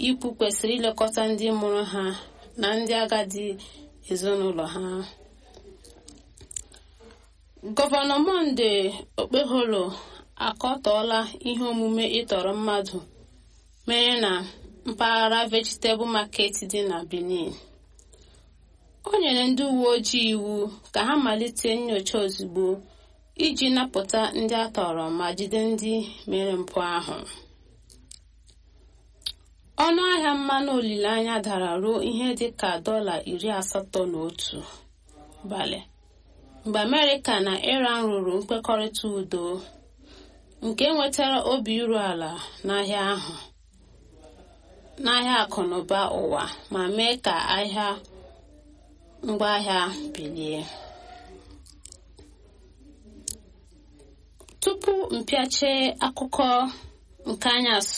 ikwu kwesịrị ilekọta ndị mụrụ ha na ndị agadi ezinụlọ ha gọvanọ monde okpeholo akọtọọla ihe omume ịtọrọ mmadụ mere na mpaghara vegetable market dị na benin o nyere ndị uwe ojii iwu ka ha malite nyocha ozugbo iji napụta ndị a tọrọ ma jide ndị mere mpụ ahụ ọnụ ahịa mmanụ olileanya dara ruo ihe dị ka dọla iri asatọ na otu balị mgbe amerịka na iran rụrụ nkwekọrịta udo nke nwetara obi iru ala n'ahịa ahụ n'ahịa akụnụba ụwa ma mee ka ahịa ngwaahịa bilie tupu mpịache akụkọ nke anyasị